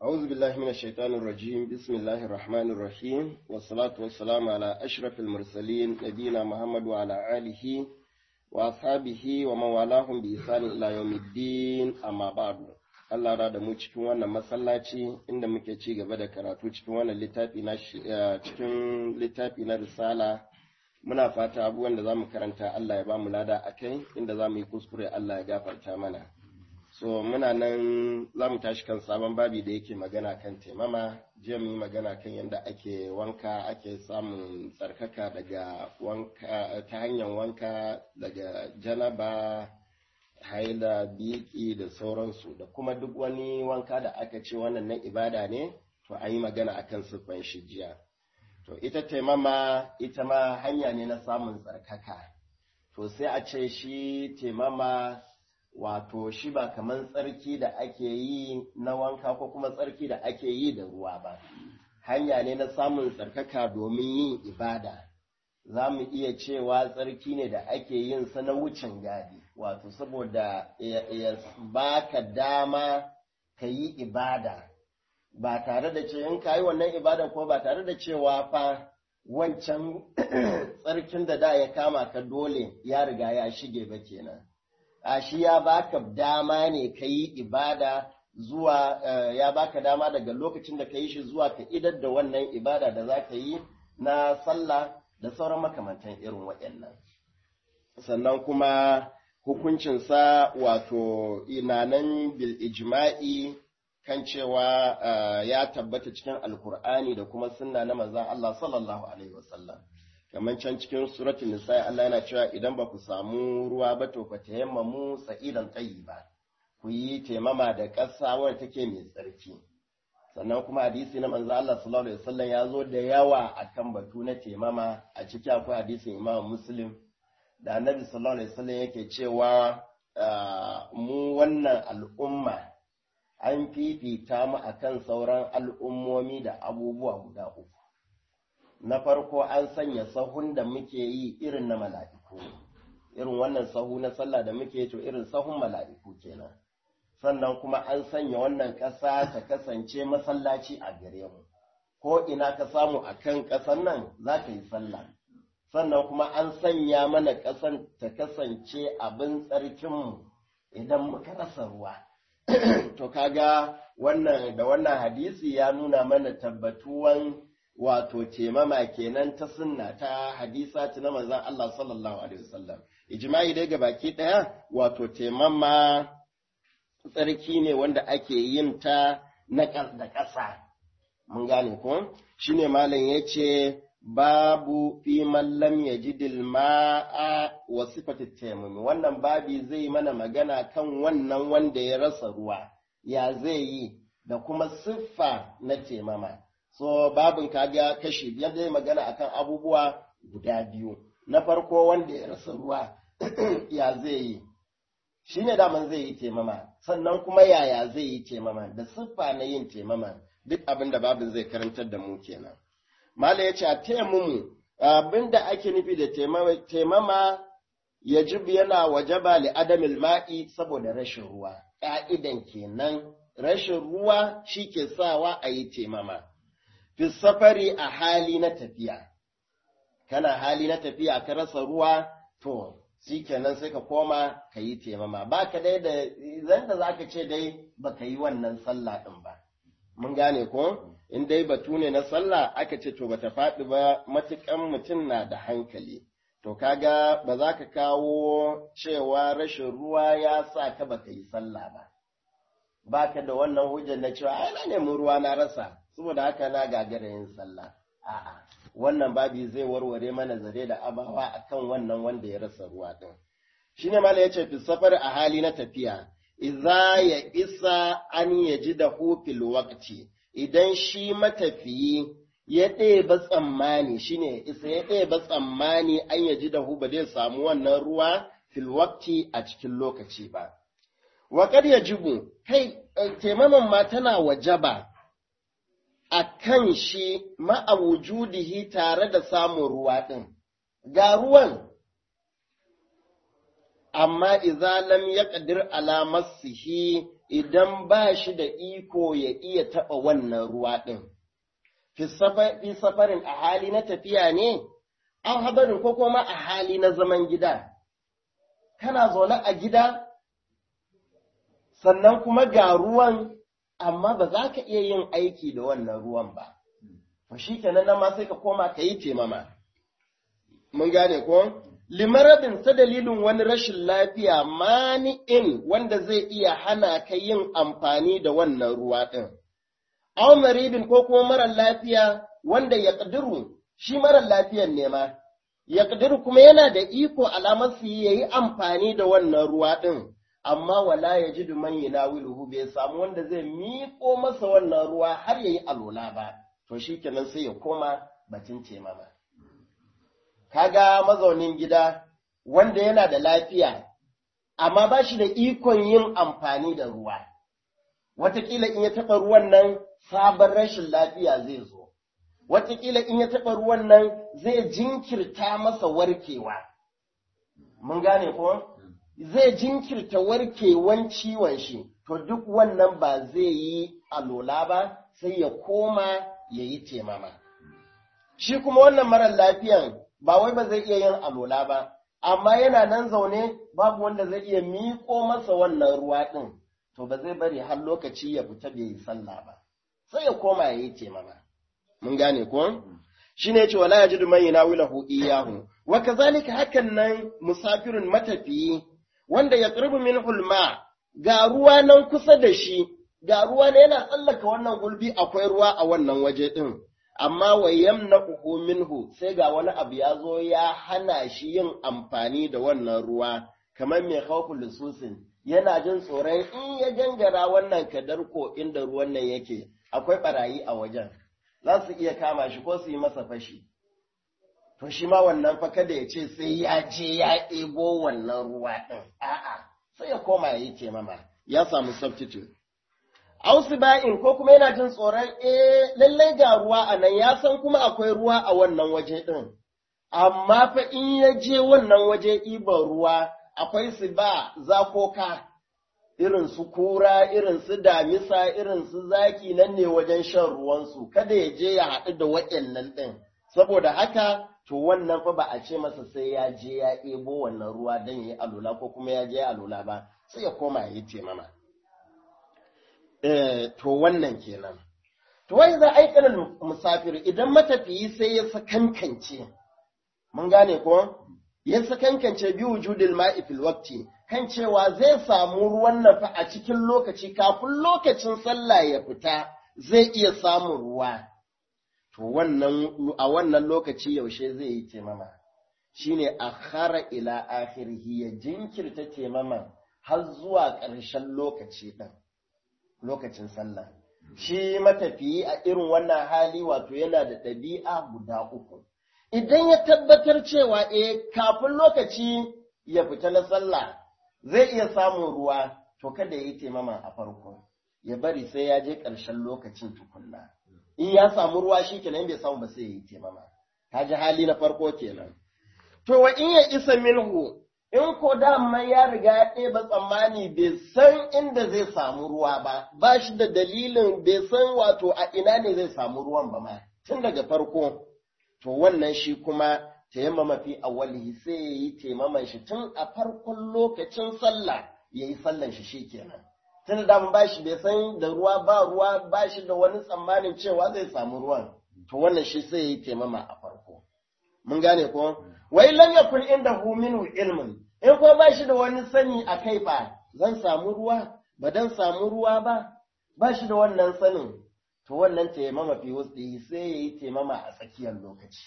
أعوذ بالله من الشيطان الرجيم بسم الله الرحمن الرحيم والصلاة والسلام على أشرف المرسلين نبينا محمد وعلى آله وأصحابه ومن والاهم بإحسان إلى يوم الدين أما بعد Allah da mu cikin wannan masallaci inda muke ci gaba da karatu cikin wannan littafi na cikin littafi na risala muna fata abubuwan da zamu karanta Allah ya ba mu lada akai inda zamu yi kuskure Allah ya gafarta mana so muna nan za mu tashi kan sabon babi da yake magana kan taimama jiya mu yi magana kan yadda ake wanka ake samun tsarkaka daga wanka ta hanyar wanka daga janaba haila biki da sauransu da kuma duk wani wanka da aka ce wannan na ibada ne to an yi magana akan siffan shi jiya to ita taimama ita ma hanya ne na samun tsarkaka to sai a ce shi taimama wato shi ba kamar tsarki da ake yi na wanka ko kuma tsarki da ake yi da ruwa ba hanya ne na samun tsarkaka domin yin ibada za mu iya cewa tsarki ne da ake yin sa na wucin gadi wato saboda ya baka dama ka yi ibada ba tare da ce in ka yi wannan ibada ko ba tare da cewa fa wancan tsarkin da da ya kama ka dole ya riga ya shige ba kenan a shi ya baka dama ne ka yi ibada zuwa ya baka dama daga lokacin da ka yi shi zuwa ka idar da wannan ibada da za ka yi na sallah da sauran makamantan irin waɗannan sannan kuma hukuncinsa wato inanan bil ijma'i kan cewa ya tabbata cikin alkur'ani da kuma sunna na manzon Allah sallallahu alaihi wasallam kamar can cikin suratul nisa Allah yana cewa idan ba ku samu ruwa ba to fa tayammamu sa'idan tayyiba ku yi taimama da ƙasa wadda take mai tsarki sannan kuma hadisi na manzo Allah sallallahu alaihi wasallam ya zo da yawa akan batu na taimama a ciki akwai hadisin Imam Muslim da Annabi sallallahu alaihi wasallam yake cewa mu wannan al'umma an fifita mu akan sauran al'ummomi da abubuwa guda uku na farko an sanya sahun da muke yi irin na mala'iku irin wannan sahu na sallah da muke to irin sahun mala'iku kenan sannan kuma an sanya wannan ƙasa ta kasance masallaci a gare mu ko ina ka samu a kan ƙasan nan za ka yi sallah sannan kuma an sanya mana ƙasan ta kasance abin tsarkinmu idan muka rasa ruwa to kaga wannan da wannan hadisi ya nuna mana tabbatuwan wato temama kenan ta sunna ta hadisa ta na manzon Allah sallallahu alaihi wasallam ijma'i dai ga baki daya wato temama tsarki ne wanda ake yin ta na da ƙasa mun gane ko shine malam yace babu fi man lam yajidil ma'a wa sifati tayammum wannan babi zai mana magana kan wannan wanda ya rasa ruwa ya zai yi da kuma siffa na temama so babin kaga kashi biyar zai magana akan abubuwa guda biyu na farko wanda ya rasa ruwa ya zai yi shi ne daman zai yi temama sannan kuma yaya zai yi temama da siffa na yin temama duk abin da babin zai karantar da mu kenan mala ya ce a taimumu abin da ake nufi da temama ya jibi yana wajaba li adamil ma'i saboda rashin ruwa ƙa'idan kenan rashin ruwa shi ke sawa a yi temama fi safari a hali na tafiya kana hali na tafiya ka rasa ruwa to shi kenan sai ka koma ka yi temama ba ka dai da zan da za ka ce dai ba ka yi wannan sallah ɗin ba mun gane ko in dai batu ne na sallah aka ce to bata faɗi ba matukan mutum na da hankali to kaga ba za ka kawo cewa rashin ruwa ya sa ka baka yi sallah ba ba ka da wannan hujjar na cewa ai na nemi ruwa na rasa saboda haka na gagara yin sallah a'a wannan babi zai warware mana zare da abawa akan wannan wanda ya rasa ruwa din shine mala yace fi safar a hali na tafiya idza ya isa an yaji da fil waqti idan shi matafiyi ya ɗeba tsammani shine isa ya ɗeba tsammani an yaji da hu ba zai samu wannan ruwa fil waqti a cikin lokaci ba wa kad yajibu kai taimaman ma tana wajaba a kan shi ma'awujudihi tare da samun ruwa ɗin, ga ruwan, amma iza lam ya ƙadir alamasihi idan ba shi da iko ya iya taɓa wannan ruwa ɗin. Fi safarin a hali na tafiya ne, an habarin ko kuma a hali na zaman gida. Kana zaune a gida, sannan kuma ga ruwan, amma ba za ka iya yin aiki da wannan ruwan ba. To shi kenan nan ma sai ka koma ka yi temama. Mun gane ko? limarabin ta dalilin wani rashin lafiya mani'in wanda zai iya hana ka yin amfani da wannan ruwa ɗin. Aw maribin ko kuma marar lafiya wanda ya ƙadiru, shi marar lafiyan ne ma, ya ƙadiru kuma yana da iko alamar su ya yi amfani da wannan ruwa ɗin, amma wala ya ji duman yi nawiluhu bai samu wanda zai miƙo masa wannan ruwa har ya yi alola ba, to shi kenan sai ya koma batun temama. kaga mazaunin gida wanda yana da lafiya, amma ba shi da ikon yin amfani da ruwa. Wataƙila in ya taɓa ruwan nan sabon rashin lafiya zai zo, wataƙila in ya taɓa ruwan nan zai jinkirta masa warkewa. Mun gane ko? Zai jinkirta warkewan ciwon shi, to duk wannan ba zai yi alola ba, sai ya koma ya yi temama. Shi kuma wannan marar lafiyan ba wai ba zai iya yin alola ba, amma yana nan zaune babu wanda zai iya miƙo masa wannan ruwa ɗin, to ba zai bari har lokaci ya fita bai yi sallah ba, sai ya koma ya yi temama. Mun gane ko? Shi ne ce wala ya ji duman yana wila iyahu, wa kazalika hakan nan musafirin matafiyi wanda ya ƙirbi min hulma ga ruwa nan kusa da shi, ga ruwa ne yana tsallaka wannan gulbi akwai ruwa a wannan waje ɗin. amma wa yamna'uhu minhu sai ga wani abu ya zo ya hana shi yin amfani da wannan ruwa kamar mai khawful lususin yana jin tsoron in ya gangara wannan kadarko inda ruwan nan yake akwai barayi a wajen za su iya kama shi ko su yi masa fashi to shi ma wannan fa kada ya ce sai ya je ya ɗebo wannan ruwa ɗin a'a sai ya koma ya yi mama ya samu substitute Ausu ba'in ko kuma yana jin tsoron eh lallai ga ruwa a nan ya san kuma akwai ruwa a wannan waje ɗin. Amma fa in ya je wannan waje ɗiban ruwa akwai su ba zakoka irin su kura, irin su damisa, irin su zaki nan ne wajen shan ruwansu, kada ya je ya haɗu da waɗannan ɗin. Saboda haka, to wannan fa ba a ce masa sai ya je ya ɗebo wannan ruwa don ya yi alula ko kuma ya je ya alula ba, sai ya koma ya yi temama. to wannan kenan. To wai za aikanin musafir idan matafiyi sai ya sakankance, mun gane ko? Ya sakankance bi wujudil ma'i fil waqti kan cewa zai samu ruwan nafa a cikin lokaci kafin lokacin sallah ya fita zai iya samun ruwa. To wannan a wannan lokaci yaushe zai yi temama. Shine akhara ila akhirhi ya jinkirta temama har zuwa ƙarshen lokaci ɗin. lokacin sallah. Shi matafiyi a irin wannan hali wato yana da ɗabi'a guda uku. Idan ya tabbatar cewa e kafin lokaci ya fita na sallah zai iya samun ruwa, to kada ya yi taimama a farko, ya bari sai ya je ƙarshen lokacin tukunna. In ya samu ruwa shi kenan bai samu ba sai ya yi taimama. Ta ji hali na farko kenan. To wa in ya isa minhu in ko dama ya riga ya ɗeba tsammani bai san inda zai samu ruwa ba, ba shi da dalilin bai san wato a ina ne zai samu ruwan ba ma, tun daga farko, to wannan shi kuma tayammama fi awwalihi sai ya yi taimaman shi tun a farkon lokacin sallah ya yi sallan shi shi kenan. Tun da ba shi bai san da ruwa ba ruwa ba shi da wani tsammanin cewa zai samu ruwan, to wannan shi sai ya yi taimama a farko. Mun gane ko? Wai lam yakun inda hu minhu ilmin in ko ba shi da wani sani a kai ba, zan samu ruwa, ba dan samu ruwa ba, ba shi da wannan sanin, to wannan taimama fi wasu sai ya yi taimama a tsakiyar lokaci.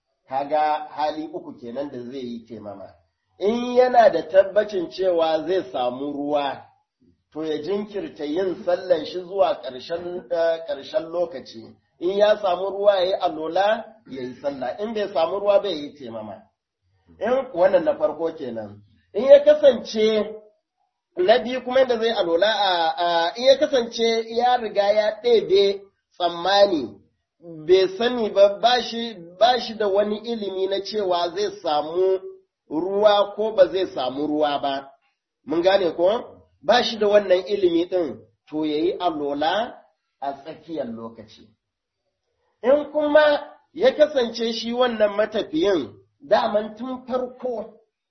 Kaga hali uku kenan da zai yi taimama. In yana da tabbacin cewa zai samu ruwa, to ya jinkirta yin sallan shi zuwa ƙarshen lokaci. In ya samu ruwa ya yi alola, ya yi sallah, in bai samu ruwa bai yi taimama. in wannan na farko kenan in ya kasance na biyu kuma yadda zai alola a in ya kasance ya riga ya ɗebe tsammani bai sani ba ba shi da wani ilimi na cewa zai samu ruwa ko ba zai samu ruwa ba mun gane ko ba shi da wannan ilimi ɗin to ya yi alola a tsakiyar lokaci. In kuma ya kasance shi wannan matafiyin daman tun farko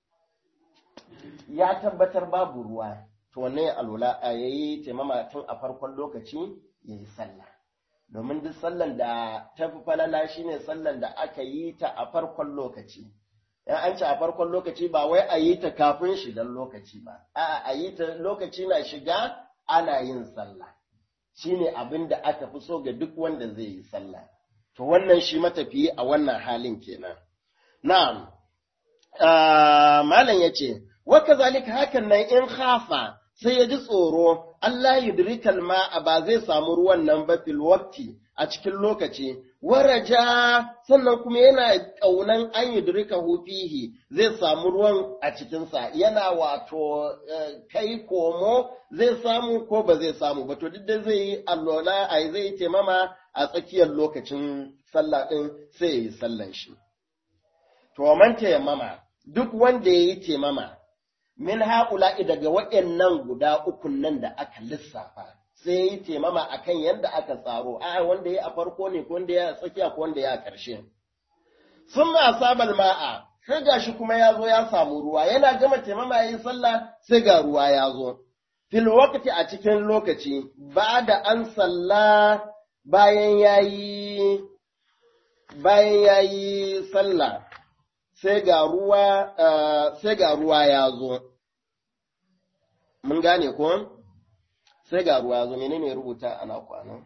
ya tabbatar babu ruwa, to wannan ya alola a yayi taimama tun a farkon lokaci ya yi sallah. Domin duk sallan da ta fi falala shi ne sallan da aka yi ta a farkon lokaci. in an ce a farkon lokaci ba wai a yi ta kafin shigan lokaci ba, a'a a yi ta lokaci na shiga ana yin sallah. Shi ne abin da aka fi so ga duk wanda zai yi sallah. To wannan shi matafiyi a wannan halin kenan. Na'am, Malam ya ce, Waka zalika hakan nan in hafa sai ya ji tsoro, Allah yudrikal ma'a ba zai samu ruwan nan ba fil waqti a cikin lokaci, waraja sannan kuma yana ƙaunan an yudrika fihi zai samu ruwan a cikinsa, yana wato kai komo zai samu ko ba zai samu ba, to duk da zai yi allola a zai yi taimama a tsakiyar lokacin sallah ɗin sai ya yi sallan shi. To, man taimama, duk wanda ya yi taimama, min haƙula'i daga waɗannan guda ukun nan da aka lissafa, sai ya yi taimama a kan yadda aka tsaro, a wanda ya a farko ne, ko wanda ya a tsakiya, ko wanda ya a ƙarshe. Sun ma sabal ma'a, sai ga shi kuma ya zo ya samu ruwa, yana gama taimama ya yi sallah, sai ga ruwa ya zo. Fil wakati a cikin lokaci, ba da an salla bayan ya yi bayan ya yi sallah sai ga ruwa sai ga ruwa ya zo mun gane ko sai ga ruwa ya zo menene rubuta ana kwana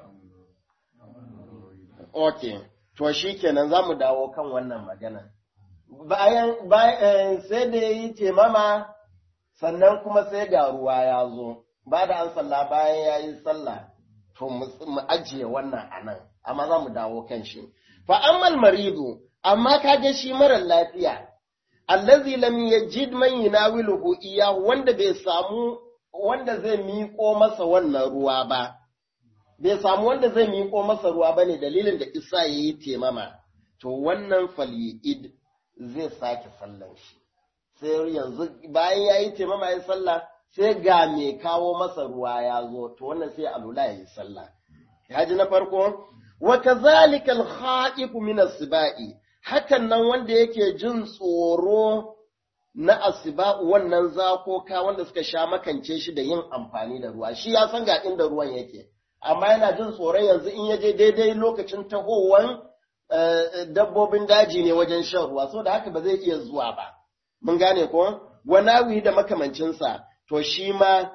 okay to shikenan zamu dawo kan wannan magana bayan bayan sai da yi temama sannan kuma sai ga ruwa ya zo ba da an sallah bayan ya yi sallah to mu ajiye wannan anan amma za mu dawo kan shi fa ammal maridu amma kaga shi mara lafiya allazi lam yajid man yunawiluhu iyahu wanda bai samu wanda zai miƙo masa wannan ruwa ba bai samu wanda zai miƙo masa ruwa bane dalilin da isa yayi temama to wannan falyi'id zai sake sallan shi sai yanzu bayan yayi temama yayi sallah sai ga mai kawo masa ruwa ya zo to wannan sai alula yayi sallah haji na farko wa kazalika al-kha'ifu min as-sibai hakan nan wanda yake jin tsoro na asiba'u wannan zakoka wanda suka sha makance shi da yin amfani da ruwa shi ya san ga inda ruwan yake amma yana jin tsoron yanzu in ya je daidai lokacin tahowan dabbobin daji ne wajen shan ruwa so da haka ba zai iya zuwa ba mun gane ko wanawi da makamancinsa to shi ma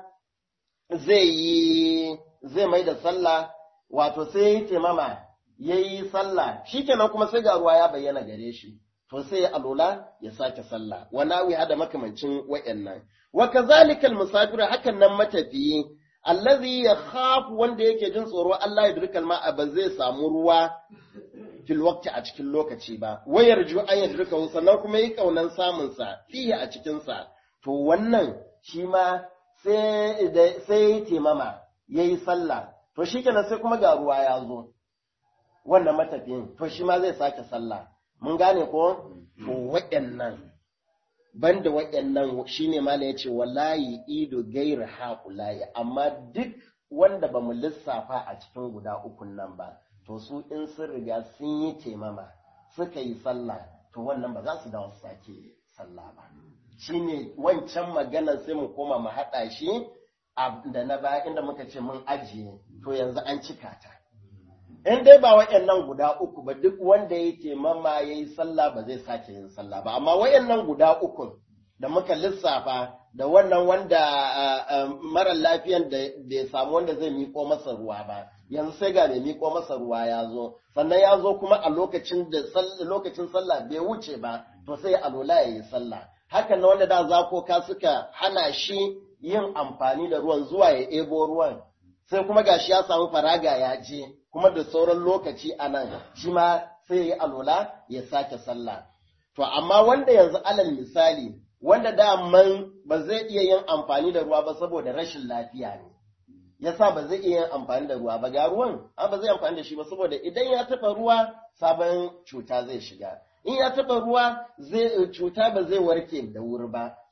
zai yi zai mai da sallah wato sai ya yi taimama ya yi sallah shi kenan kuma sai ga ruwa ya bayyana gare shi to sai ya alola ya sake sallah wa nawi hada makamancin wayannan wa kazalika almusafir hakan nan matafiyi allazi yakhafu wanda yake jin tsoro Allah ya dirkal ma ba zai samu ruwa fil waqti a cikin lokaci ba wayar ju an yadrika sannan kuma yi kaunan samun sa fiye a cikin sa to wannan shi ma sai sai ya temama yayi sallah to shikenan sai kuma ga ruwa ya zo wannan matafiyin to shi ma zai sake sallah mun gane ko to waɗannan banda waɗannan shine ma ya ce wallahi ido gairi haƙulayi amma duk wanda ba mu lissafa a cikin guda ukun nan ba to su in sun riga sun yi temama suka yi sallah to wannan ba za su dawo su sake sallah ba shine wancan maganar sai mu koma mu haɗa shi da na baya inda muka ce mun ajiye to yanzu an cika ta in dai ba waɗannan guda uku ba duk wanda ya taimama ya yi sallah ba zai sake yin sallah ba amma waɗannan guda uku da muka lissafa da wannan wanda mara lafiyan da bai samu wanda zai miƙo masa ruwa ba yanzu sai ga mai miƙo masa ruwa ya zo sannan ya zo kuma a lokacin da lokacin sallah bai wuce ba to sai alola ya yi sallah hakan na wanda da zakoka suka hana shi yin amfani da ruwan zuwa ya ebo ruwan sai kuma gashi ya samu faraga ya je kuma da sauran lokaci a nan shi ma sai ya yi alola ya sake sallah to amma wanda yanzu alal misali wanda daman ba zai iya yin amfani da ruwa ba saboda rashin lafiya ne yasa ba zai iya yin amfani da ruwa ba ga ruwan an ba zai amfani da shi ba saboda idan ya taɓa ruwa sabon cuta zai shiga in ya taɓa ruwa zai cuta ba zai warke da wuri ba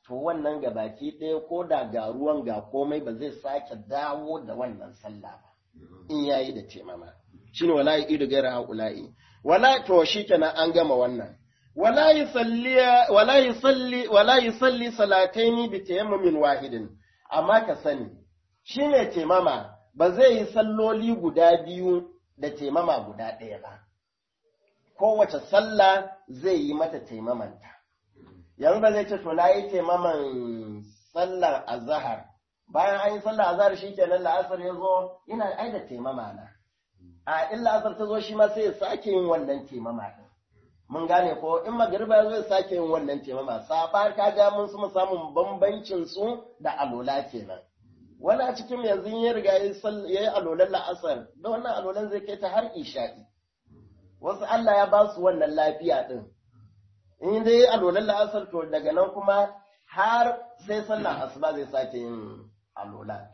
to wannan ga baki ɗaya ko da ga ruwan ga komai ba zai sake dawo da wannan sallah ba in yayi da taimama shine wala idu gaira haula'i wala to shikenan an gama wannan wala yusalli wala yusalli wala yusalli salataini bi tayammumin wahidin amma ka sani shi ne taimama ba zai yi salloli guda biyu da taimama guda ɗaya ba kowace sallah zai yi mata taimamanta yanzu ba zai ce to na yi taimaman sallar azahar bayan an yi sallar azahar shi kenan la'asar ya zo ina ai da taimama na a in la'asar ta zo shi ma sai ya sake yin wannan taimama ɗin mun gane ko in magariba ya zo ya sake yin wannan taimama saɓa ka ga mun su samun bambancin su da alola kenan wani a cikin yanzu ya riga ya yi alolan la'asar da wannan alolan zai kai ta har isha'i wasu Allah ya ba su wannan lafiya ɗin in dai alolan la'asar to daga nan kuma har sai sallah asuba zai sake yin alola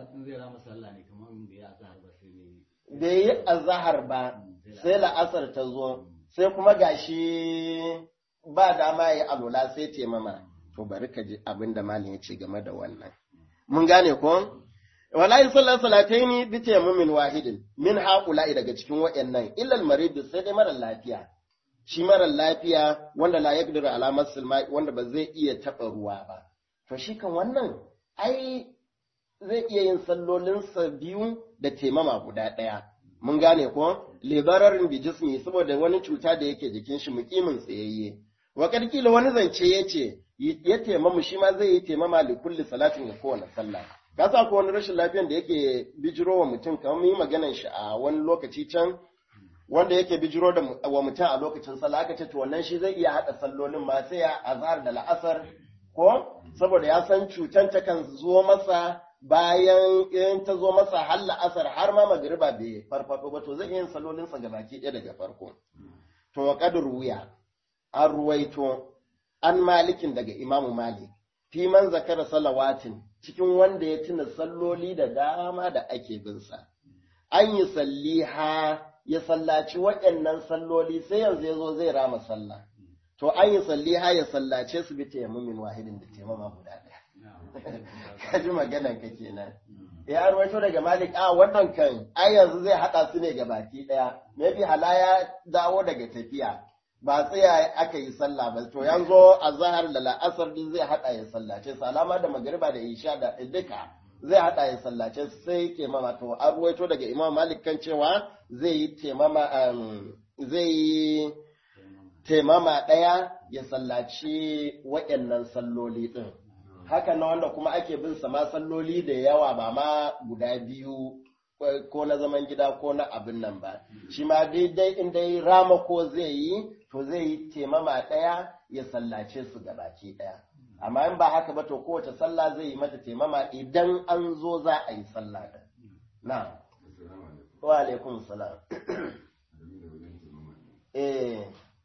bai yi azahar ba sai la'asar ta zo sai kuma gashi ba dama ya yi alola sai taimama to bari ka ji abin da malin ya ce game da wannan mun gane ko wala yusalla salataini bi tayammumin wahidin min haula'i daga cikin wayannan illa al-marid sai dai mara lafiya shi mara lafiya wanda la yaqdiru ala masil wanda ba zai iya taba ruwa ba to shi kan wannan ai zai iya yin sallolin sa biyu da taimama guda daya mun gane ko libararin bi jismi saboda wani cuta da yake jikin shi mukimin tsayayye wa karkila wani zance yace ya taimamu shi ma zai yi taimama li kulli salatin ga kowane sallah ka sa ko wani rashin lafiyan da yake bijiro wa mutum kamar yi maganan shi a wani lokaci can wanda yake bijiro da wa mutum a lokacin sallah aka ce to wannan shi zai iya hada sallolin ma sai ya azhar da la'asar ko saboda ya san cutan ta kan zo masa bayan in ta zo masa har la'asar har ma magriba bai farfado ba to zai iya yin sallolin sa gabaki ɗaya daga farko to wa qadru wuya an ruwaito an malikin daga imamu malik fi man zakara salawatin cikin wanda ya tuna salloli da dama da ake binsa an yi salliha ya sallaci waɗannan salloli sai yanzu ya zo zai rama sallah to an yi salliha ya sallace su bi taimamin wahidin da taimama guda ɗaya ka ji maganan ka kenan ya rawaito daga malik a wannan kan ai yanzu zai haɗa su ne ga baki ɗaya maybe hala ya dawo daga tafiya ba tsaya aka yi sallah ba to yanzu a zahar da la'asar din zai hada ya sallace salama da magariba da isha da duka zai hada ya sallace sai ke mama to an ruwaito daga imam malik kan cewa zai yi temama zai yi temama daya ya sallaci waɗannan salloli din haka na wanda kuma ake bin sa ma salloli da yawa ba ma guda biyu ko na zaman gida ko na abin nan ba shi ma daidai in dai rama ko zai yi to zai yi temama ɗaya ya sallace su gabaki ɗaya amma in ba haka ba to kowace sallah zai yi mata temama idan an zo za a yi sallah ɗin na wa alaikum salam eh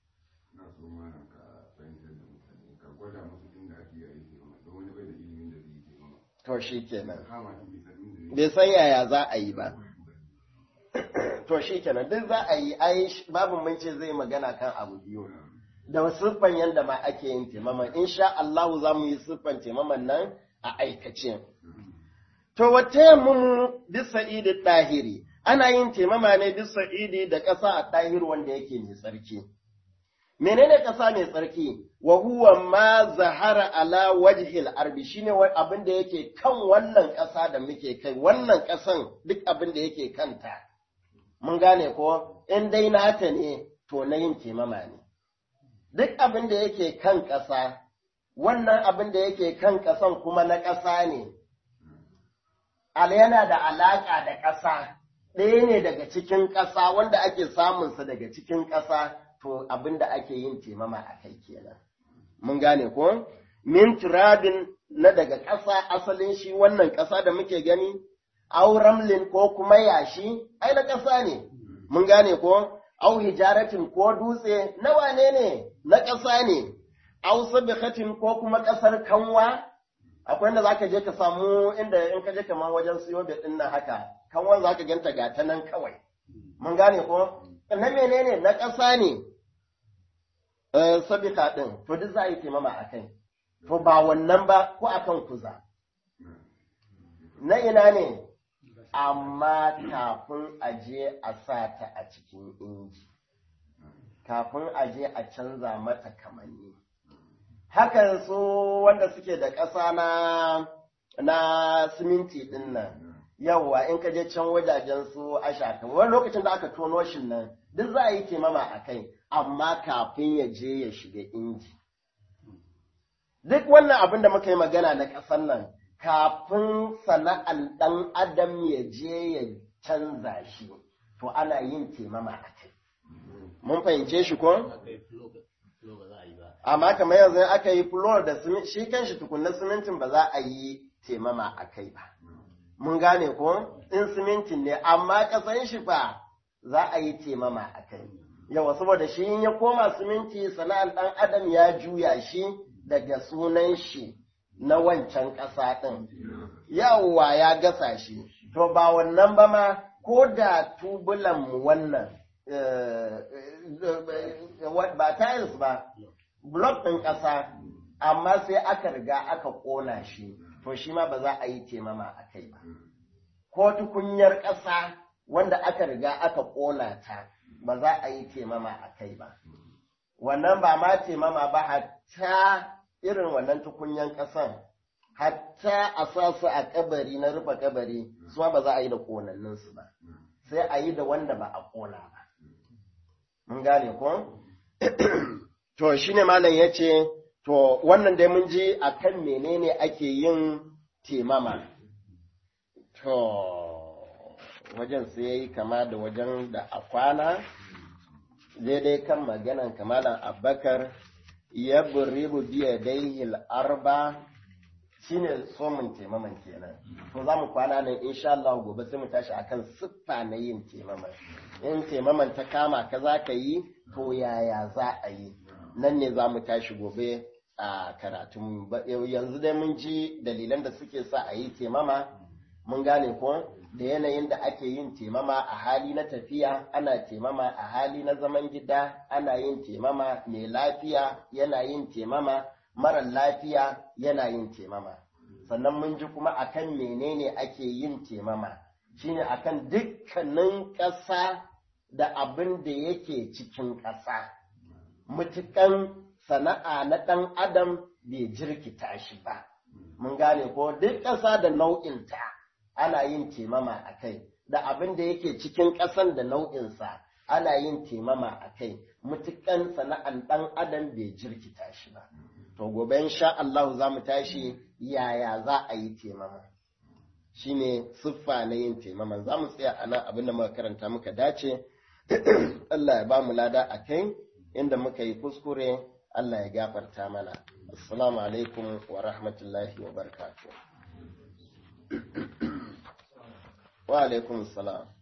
to shi kenan bai san yaya za a yi ba to shi kenan duk za a yi ai babu mun ce zai magana kan abu biyu da siffan yadda ma ake yin taimaman insha Allah za mu yi siffan taimaman nan a aikace to wata yammun bisa idi ɗahiri ana yin taimama ne bisa idi da ƙasa a ɗahir wanda yake mai tsarki menene ƙasa mai tsarki wa huwa ma zahara ala wajhil arbi shine abin da yake kan wannan ƙasa da muke kai wannan ƙasan duk abin da yake kanta mun gane ko in dai nata ne to na yin taimama ne duk abin da yake kan ƙasa wannan abin da yake kan ƙasan kuma na ƙasa ne al yana da alaƙa da ƙasa ɗaya ne daga cikin ƙasa wanda ake samunsa daga cikin ƙasa to abin da ake yin taimama a kai kenan. Mun gane ko? Min turabin na daga ƙasa asalin shi wannan ƙasa da muke gani, au ramlin ko kuma yashi, ai na ƙasa ne. Mun gane ko? Au hijaratin ko dutse na wane ne? Na ƙasa ne. Au sabikatin ko kuma ƙasar kanwa, akwai inda za ka je ka samu inda in ka je kamar wajen siyo da ɗin nan haka, kanwan za ka ganta ga ta nan kawai. Mun gane ko? Na menene na ƙasa ne, sabika ɗin, to duk za a yi taimama a kai. to ba wannan ba ko akan kuza na ina ne amma kafin a je a sa ta a cikin inji kafin a je a canza mata kamanni hakan su wanda suke da ƙasa na na siminti ɗin nan yawwa in ka je can wajajen su ashaka wani lokacin da aka tono shi nan duk za a yi taimama a kai amma kafin ya je ya shiga inji duk wannan abin da muka yi magana na ƙasan nan kafin sana'an ɗan adam ya je ya canza shi to ana yin taimama a kai mun fahimce shi ko amma kamar yanzu aka yi floor da shi kanshi tukunna simintin ba za a yi taimama a kai ba mun gane ko in simintin ne amma ƙasan shi fa za a yi taimama a kai yawa saboda shi in ya koma siminti sana'an ɗan adam ya juya shi daga sunan shi na wancan ƙasa ɗin yawa ya gasa shi to ba wannan ba ma ko da tubulan wannan ba tiles ba block ɗin ƙasa amma sai aka riga aka ƙona shi to shi ma ba za a yi temama a kai ba ko tukunyar ƙasa wanda aka riga aka ƙona ta ba za a yi temama a kai ba wannan ba ma temama ba hatta irin wannan tukunyan ƙasan hatta a sa su a kabari na rufe kabari su ma ba za a yi da ƙonanninsu ba sai a yi da wanda ba a ƙona ba mun gane ko to shine malam ya ce to wannan dai mun ji a kan menene ake yin temama to wajen sai ya yi kama da wajen da a kwana daidai kan maganan kamalan abakar ya buribu biya daihil arba shine somin taimaman kenan to za mu kwana nan insha Allah gobe sai mu tashi akan siffa na yin taimaman in taimaman ta kama ka za ka yi to yaya za a yi nan ne za mu tashi gobe a karatun yanzu dai mun ji dalilan da suke sa a yi taimama mun gane ko da yanayin da ake yin temama a hali na tafiya ana temama a hali na zaman gida ana yin temama mai lafiya yana yin temama marar lafiya yana yin temama sannan mun ji kuma akan menene ake yin temama shine akan dukkanin ƙasa da abin da yake cikin ƙasa mutukan sana'a na ɗan adam bai jirkita shi ba mun gane ko duk ƙasa da nau'inta ana yin temama a kai da abin da yake cikin ƙasan da nau'insa ana yin temama a kai mutukan sana'an ɗan adam bai jirkita shi ba to gobe insha Allah za mu tashi yaya za a yi temama shine siffa na yin temama za mu tsaya a nan abin da muka karanta muka dace Allah ya ba mu lada a kai inda muka yi kuskure Allah ya gafarta mana assalamu alaikum wa rahmatullahi wa barakatuh wa alaikum salam